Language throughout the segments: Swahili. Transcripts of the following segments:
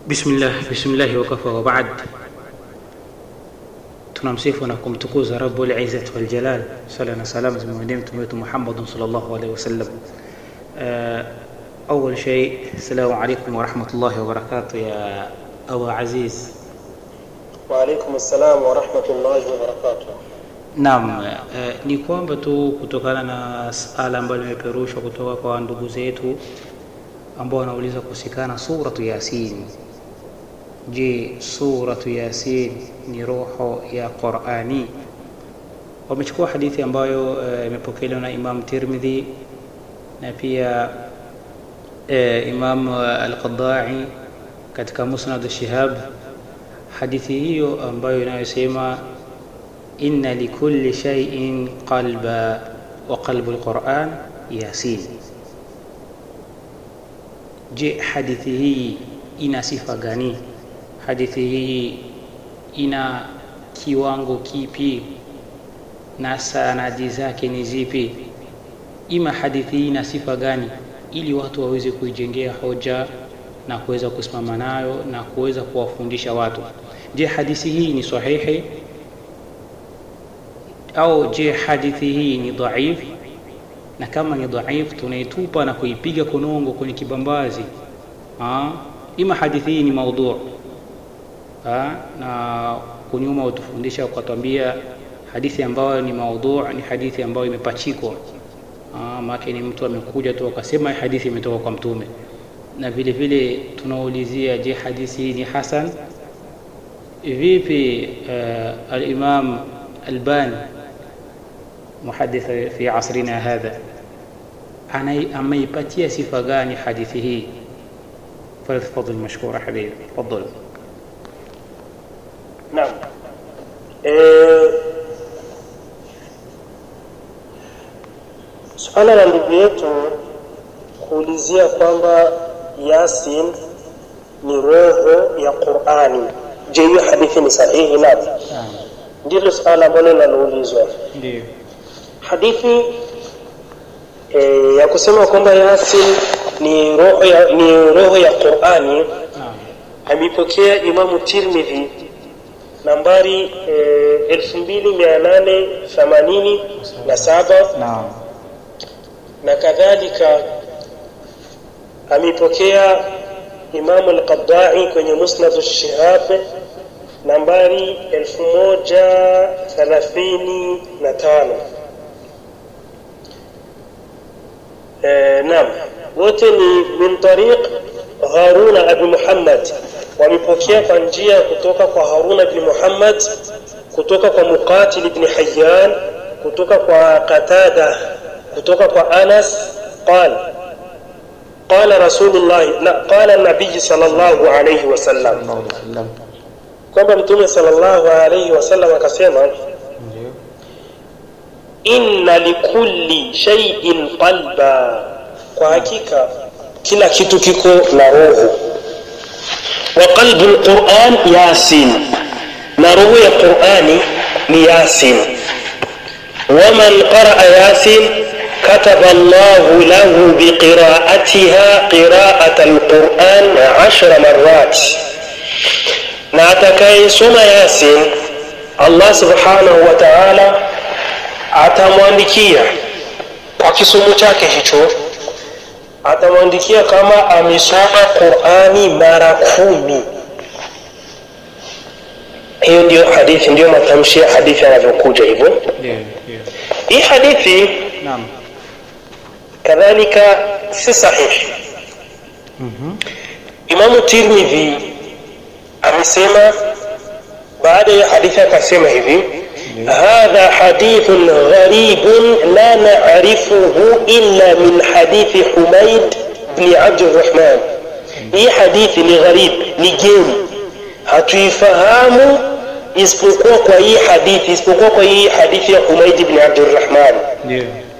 Bismillah, bismillahi wakafa wa baad. Tunamsifu na kumtukuza Rabbul Izzati wal Jalal, sala na salam zimwendee mtume wetu Muhammadun sallallahu alaihi wasallam. Awal shay, assalamu alaikum wa rahmatullahi wa barakatuh ya Abu Aziz. Wa alaikum assalam wa rahmatullahi wa barakatuh. Naam, eh, ni kwamba tu kutokana na sala ambayo limeperushwa kutoka kwa ndugu zetu ambao wanauliza kuhusikana suratu Yasin. Je, suratu Yasin ni roho ya Qurani? Wamechukua hadithi ambayo imepokelewa na Imam Tirmidhi na pia eh, Imam Al-Qadai katika Musnad Shihab, hadithi hiyo ambayo inayosema inna likulli shay'in qalba wa qalbu al-Quran Yasin. Je, hadithi hii ina sifa gani? Hadithi hii ina kiwango kipi na sanadi zake ni zipi? Ima hadithi hii ina sifa gani, ili watu waweze kuijengea hoja na kuweza kusimama nayo na kuweza kuwafundisha watu. Je, hadithi hii ni sahihi au je, hadithi hii ni dhaif? Na kama ni dhaif, tunaitupa na kuipiga konongo kwenye kibambazi ha? Ima hadithi hii ni maudhu ha? Na kunyuma utufundisha ukatwambia hadithi ambayo ni maudhu ni hadithi ambayo imepachikwa maana ni mtu amekuja tu akasema hadithi imetoka kwa Mtume. Na vile vile tunaulizia, je, hadithi hii ni hasan? Vipi uh, al-Imam Albani muhadith fi asrina hadha ameipatia sifa gani hadithi hii? Falyatafadhal mashkura habibi, tafadhal. Naam. Eh, suala la ndugu yetu kuulizia kwamba Yasin ni roho ya Qur'ani, je, hiyo hadithi ni sahihi? Naam, ndilo suala ambalo linaloulizwa. Ndio. Hadithi e, ya kusema kwamba Yasin ni roho ya, ni roho ya Qur'ani ameipokea Imamu Tirmidhi nambari e, elfu mbili mia nane themanini na saba Naam. na kadhalika ameipokea Imamu Al-Qaddai kwenye Musnad Shihab nambari elfu moja thalathini na tano. E, naam, wote ni min tariq Haruna abi Muhammad, wamepokea kwa njia kutoka kwa Haruna ibn Muhammad, kutoka kwa Muqatil ibn Hayyan, kutoka kwa Qatada, kutoka kwa Anas qal qala Rasulullah la qala nabii sallallahu alayhi wasallam, kwamba Mtume sallallahu alayhi wasallam akasema inna likulli shay'in qalba, kwa hakika kila kitu kiko na roho. Wa qalbu alquran yasin, na roho ya Qurani ni Yasin. Waman qaraa yasin kataba Allahu lahu biqiraatiha qiraata alquran ashra marrat, na atakayesoma Yasin Allah subhanahu wa ta'ala atamwandikia kwa kisomo chake hicho, atamwandikia kama amesoma Qurani mara kumi. Hiyo ndiyo hadithi, ndiyo matamshi ya hadithi yanavyokuja hivyo. Ndio, ndio. Hii hadithi Naam. kadhalika si sahihi. Imamu Tirmidhi amesema baada ya hadithi akasema hivi hadha hadithun gharibun la na'rifuhu illa min hadithi Humaid bni Abdurrahman. Hii hadithi ni gharib, ni geni, hatuifahamu isipokuwa kwa hii hadithi, isipokuwa kwa hii hadithi ya Humaid bni Abdurrahman. Ndio.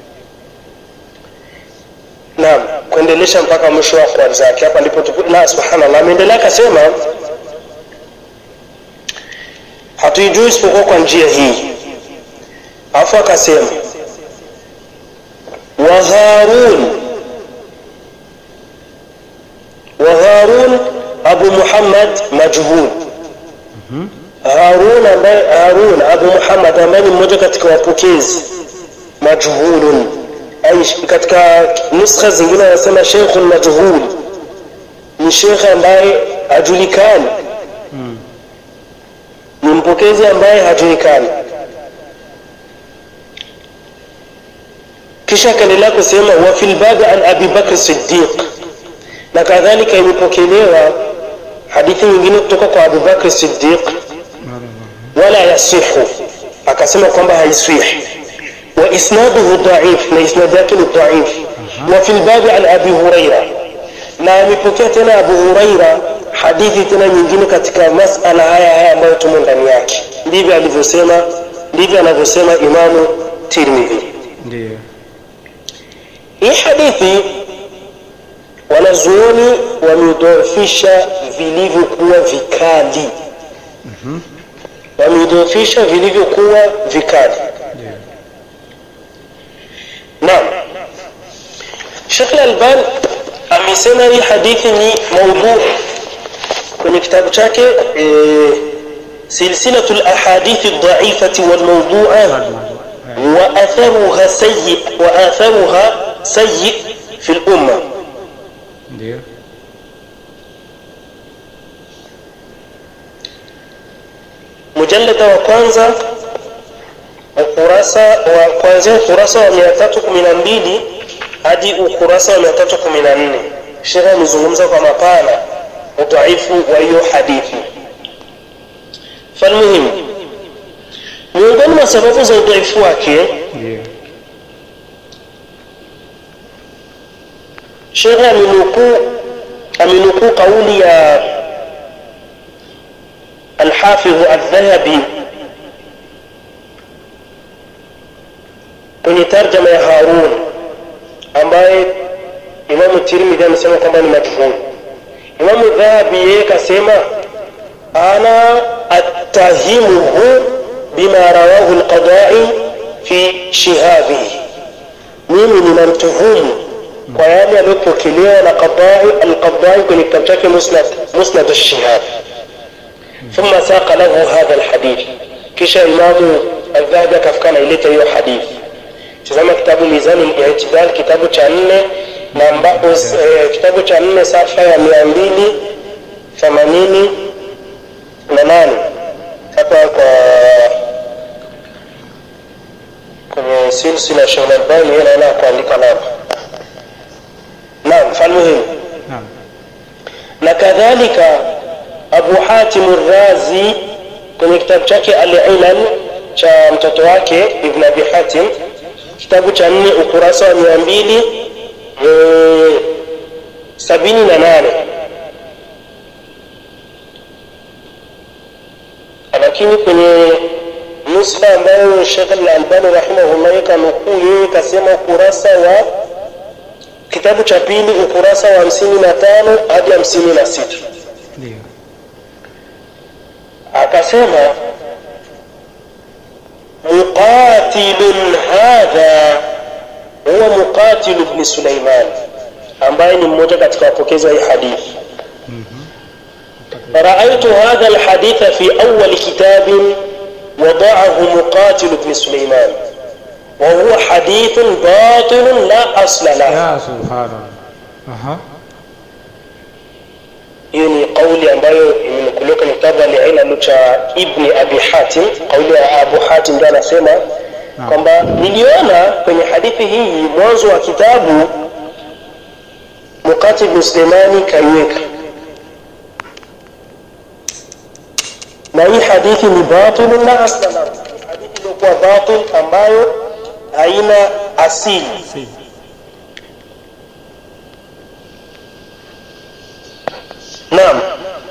Naam, kuendelesha mpaka mwisho wa akhwari zake. Hapa ndipo tupu- na subhanallah, ameendelea akasema hatuijui isipokuwa kwa njia hii. Alafu akasema wa Harun wa Harun abu muhammad majhul harun ambaye harun abu muhammad ambaye ni mmoja katika wapokezi majhulun ay katika nuskha zingine wanasema sheikhun majhul ni shekhe ambaye hajulikani ni mpokezi ambaye hajulikani kisha akaendelea kusema wa fil babi an abi bakr siddiq na kadhalika imepokelewa hadithi nyingine kutoka kwa abu bakr siddiq wala yasihu akasema kwamba haiswihi wa isnaduhu dhaif na isnad yake ni dhaif wa fil babi an abi huraira na amepokea tena abu huraira hadithi tena nyingine katika masala haya haya ambayo tumo ndani yake ndivyo alivyosema ndivyo anavyosema imamu tirmidhi ndio hii hadithi wanazuoni wameidhoofisha vilivyokuwa vikali wameidhoofisha vilivyokuwa vikali ndio naam shekh lalban amesema hii hadithi ni maudhu kwenye kitabu chake e, silsilatu lahadithi dhaifati walmaudhua واثرها سيء واثرها سيء في الامه ndio mujallada wa kwanza ukurasa wa kuanzia ukurasa wa 312 hadi ukurasa wa 314 shekhe amezungumza kwa mapana udhaifu wa hiyo hadithi falmuhimu miongoni mwa sababu za udhaifu wake ndio shekhe amenukuu amenukuu kauli ya alhafidhu aldhahabi kwenye tarjama ya harun ambaye imamu tirmidhi amesema kwamba ni majhul imamu dhahabi yeye kasema ana attahimuhu bima rawahu lqadai fi shihabihi mimi ninamtuhumu kwa yale aliyopokelewa na qadai alqadai kwenye kitabu chake musnad musnad alshihab ثم ساق له هذا الحديث kisha imamu aldhahabi akafika naileta hiyo hadithi tizama kitabu mizani itidal kitabu cha nne na ambapo eh, kitabu cha nne safa ya mia mbili themanini na nane hapa kwa kwenye silsila Sheikh Albani yeye naona kuandika namba naam falmuhimu naam na kadhalika abu hatim razi kwenye kitabu chake alilal cha mtoto wake ibn abi hatim kitabu cha nne ukurasa wa mia mbili eh, sabini na nane lakini kwenye nuskha ambayo shekh lalbani rahimahullah yeka nukuu yeye kasema ukurasa wa kitabu cha pili ukurasa wa hamsini na tano hadi hamsini na sita ndio akasema muqatilun hadha huwa muqatilu bni suleiman ambaye ni mmoja katika wapokezi wa hii hadithi رأيت هذا الحديث في أول كتاب وضعه مقاتل بن سليمان وهو حديث باطل لا أصل له ya subhanallah aha hiyo ni kauli ambayo imenukuliwa kwenye kitabu alilalu cha ibni abi hatim kauli ya abu hatim ndio anasema Naam. kwamba niliona kwenye hadithi hii mwanzo wa kitabu mukati bnu suleimani kaiweka na hii hadithi ni batil la asla lahu Ni hadithi iliyokuwa batil ambayo haina asili si naam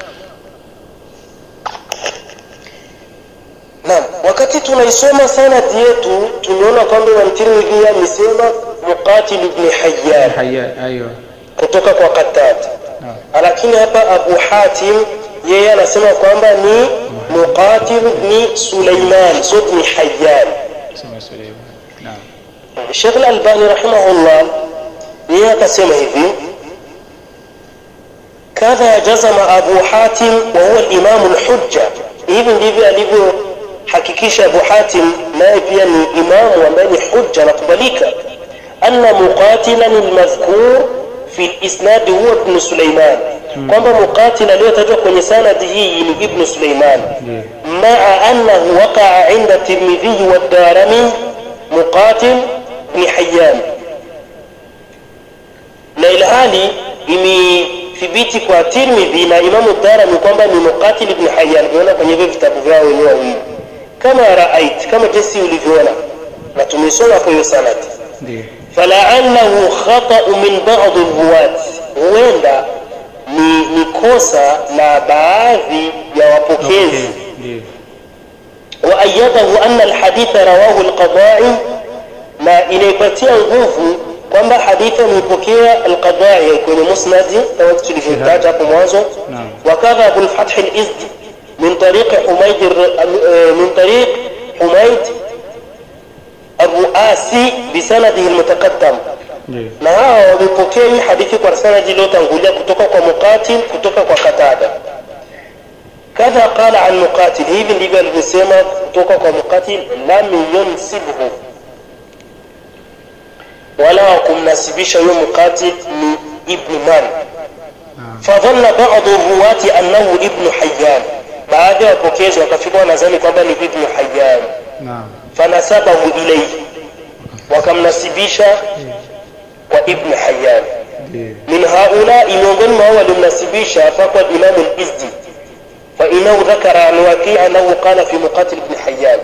naam wakati tunaisoma sanadi yetu tumeona kwamba Imam Tirmidhi amesema muqatil ibn hayyan haya ayo kutoka kwa Qattad naam lakini hapa Abu Hatim yeye anasema kwamba ni muqatil ibn Sulaiman sio ibn hayyan sema Suleiman naam Sheikh Al-Albani rahimahullah yeye akasema hivi kadha jazama abu hatim wa huwa limamu lhujja hivi ndivyo alivyohakikisha abu hatim naye pia ni imamu ambaye ni hujja anakubalika anna muqatilan lmadhkur fi lisnadi huwa ibnu suleiman kwamba muqatil aliyotajwa kwenye sanadi hii ni ibnu suleiman maa annahu waqaa inda tirmidhiyi waddarami muqatil bni hayan na ilhali imethibiti kwa tirmidhi na imamu darami kwamba ni muqatil bni hayan umeona kwenye hivyo vitabu vyao wenyewe wawili kama raait kama jinsi ulivyoona na tumesoma kwa hiyo sanadi ndio falaallahu khatau min badi ruwat huenda ni, ni kosa la baadhi ya wapokezi ndio waayadahu ana alhaditha rawahu alqadai na inaipatia nguvu kwamba hadithi ameipokea alqadai kwenye musnadi kama tulivyotaja hapo mwanzo Naam. wakadha abulfathi lizdi min tariqi humaid الر- min tariq humaid الرؤاسي بسنده المتقدم ndio na hawa wamepokea hii hadithi kwa sanadi iliyotangulia kutoka kwa muqatil kutoka kwa katada kadha qala an muqatil hivi ndivyo alivyosema kutoka kwa muqatil lam yunsibhu wala wakumnasibisha huyo muqatil ni ibnu man fadhanna badu ruwati annahu ibnu hayyan baadhi ya wapokezi wakafikwa wanazani kwamba ni ibnu hayyan naam fanasabahu ilayhi wakamnasibisha kwa ibn hayyan ndio min haulai miongoni mwa hao waliomnasibisha fakwa imamu lizdi fainahu dhakara an waqii anahu qala fi muqatil ibn hayyan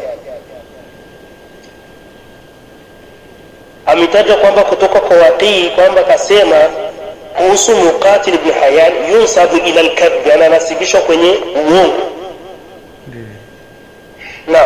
ametaja kwamba kutoka kwa waqii kwamba kasema kuhusu muqatil ibn hayyan yunsabu ila lkadhi ananasibishwa kwenye uongo ndio naam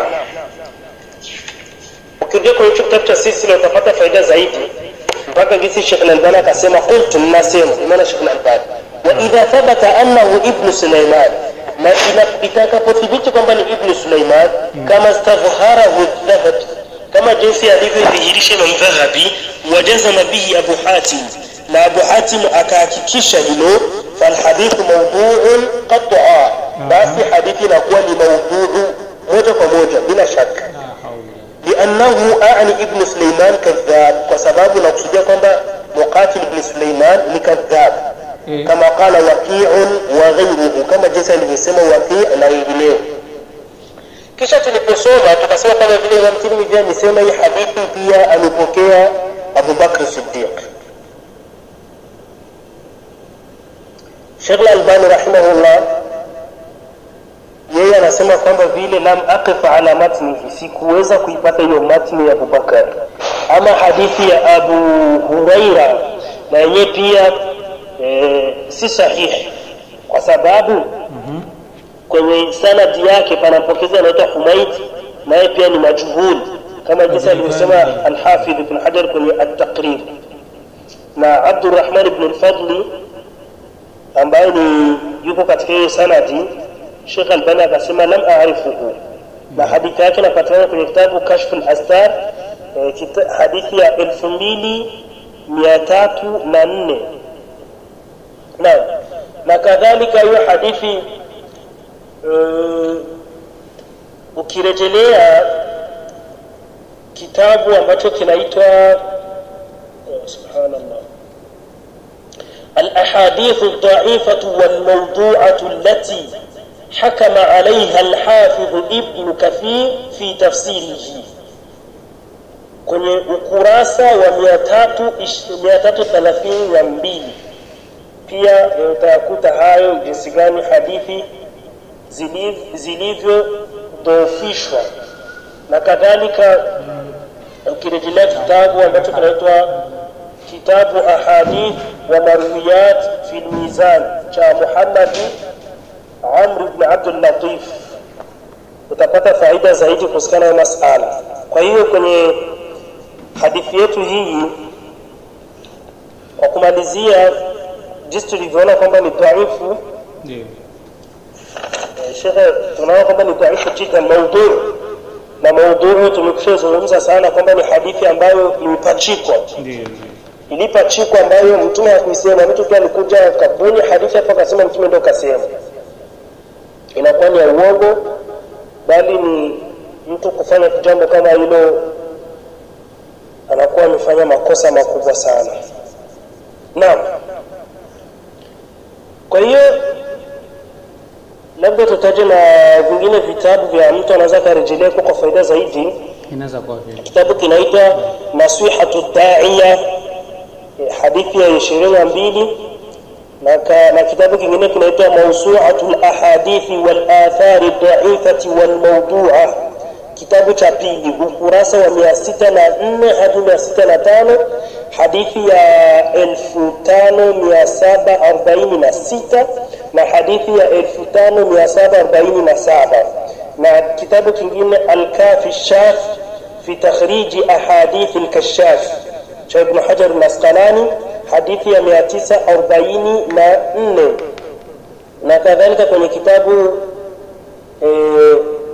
ukirudia kwenye hicho kitabu cha silsila utapata faida zaidi mpaka gisi shekh lalbani akasema qultu mnasema imana shekh lalbani wa idha thabata annahu ibnu suleiman na ina- itakapothibiti kwamba ni ibnu suleiman kama stadhharahu dhahabi kama jinsi alivyodhihirisha imam dhahabi wajazama bihi abu hatim na abu hatim akahakikisha hilo falhadithu mauduun qataa basi hadithi inakuwa ni maudhuu moja kwa moja bila shaka la haula لأنه أعني ابن سليمان كذاب وسباب نقصد kwamba مقاتل ابن سليمان ni كذاب إيه. كما قال وكيع وغيره كما jinsi alivyosema وكيع na wengineo kisha tuliposoma tukasema kama vile Imam Tirmidhi amesema hii hadithi pia amepokea Abu Bakr Siddiq Sheikh Al-Albani rahimahullah yeye anasema kwamba vile lam aqif ala matnihi sikuweza kuipata hiyo matni ya abubakar ama hadithi ya abu huraira na yenyewe pia e, si sahihi kwa sababu kwenye sanadi yake panapokeza anaitwa humaid naye pia ni majhul kama jinsi alivyosema alhafidh ibn hajar kwenye at-taqrib na abdurrahman ibn al-fadli ambaye ni yuko katika hiyo sanadi Sheikh Albani akasema lam aarifuhu, na hadithi yake inapatikana kwenye kitabu Kashf al-Astar eh, kita- hadithi ya elfu mbili mia tatu na nne naam, na kadhalika hiyo hadithi eh, ukirejelea kitabu ambacho kinaitwa oh, subhanallah الأحاديث الضعيفة والموضوعة التي حكم عليها الحافظ ابن كثير في تفسيره kwenye ukurasa wa 332 pia utayakuta hayo jinsi gani hadithi ziliv- zilivyodhoofishwa na kadhalika ukirejelea kitabu ambacho kinaitwa kitabu ahadith wa marwiyat fi lmizan cha muhammadi amr ibn abdul latif utapata faida zaidi kuhusikana na masala kwa hiyo kwenye hadithi yetu hii kwa kumalizia jinsi tulivyoona kwamba ni dhaifu ndio eh, shekhe tunaona kwamba ni dhaifu jida maudhuu na maudhuu tumekusha zungumza sana kwamba ni hadithi ambayo imepachikwa ndio ndio ilipachikwa ambayo mtume hakuisema mtu tu alikuja akabuni hadithi hapo akasema mtume ndo kasema inakuwa ni ya uongo bali ni mtu kufanya jambo kama hilo anakuwa amefanya makosa makubwa sana naam kwa hiyo labda tutaje na vingine vitabu vya mtu anaweza akarejelea kwa faida zaidi inaweza kuwa vile kitabu kinaitwa nasihatu daiya eh, hadithi ya ishirini na mbili na, ka, na kitabu kingine kinaitwa mausuatu lahadithi walathari daifati walmaudua kitabu cha pili ukurasa wa mia sita na nne hadi mia sita na tano hadithi ya elfu tano mia saba arobaini na sita na hadithi ya elfu tano mia saba arobaini na saba na kitabu kingine alkafi shaf fi takhriji ahadithi lkashaf cha ibnu hajar masqalani hadithi ya mia tisa arobaini na nne na kadhalika kwenye kitabu eh,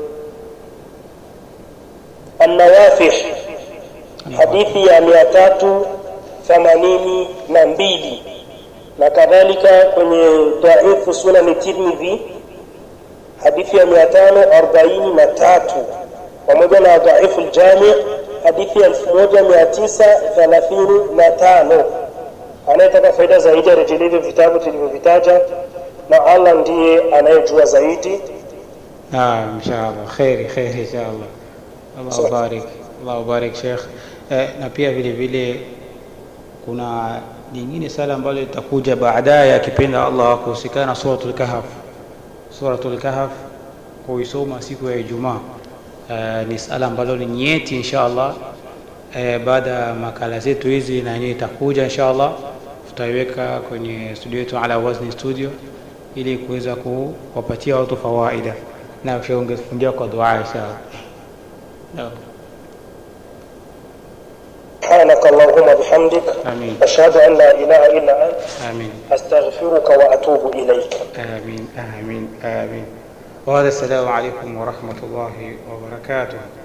النوافح hadithi ya mia tatu themanini na mbili na kadhalika kwenye dhaifu sunani tirmidhi hadithi ya mia tano arobaini na tatu pamoja na dhaifu ljami hadithi ya elfu moja mia tisa thelathini na tano anayetaka faida zaidi arejelee hivyo vitabu tulivyovitaja na allah ndiye anayejua zaidi naam inshallah kheri kheri inshallah allah ubarik allah ubarik sheikh eh, na pia vile vile kuna lingine sala ambalo litakuja baadaye akipenda allah kuhusikana na suratul kahf suratul kahf kuisoma siku ya ijumaa eh, ni sala ambalo ni nyeti insha allah eh, baada ya makala zetu hizi na yenyewe itakuja insha allah tutaiweka kwenye studio yetu ala wazni studio ili kuweza kuwapatia watu fawaida na ungefungia kwa dua insha allah Naam. سبحانك اللهم بحمدك آمين. أشهد أن لا إله إلا أنت آمين أستغفرك وأتوب إليك آمين آمين آمين وهذا السلام عليكم ورحمة الله وبركاته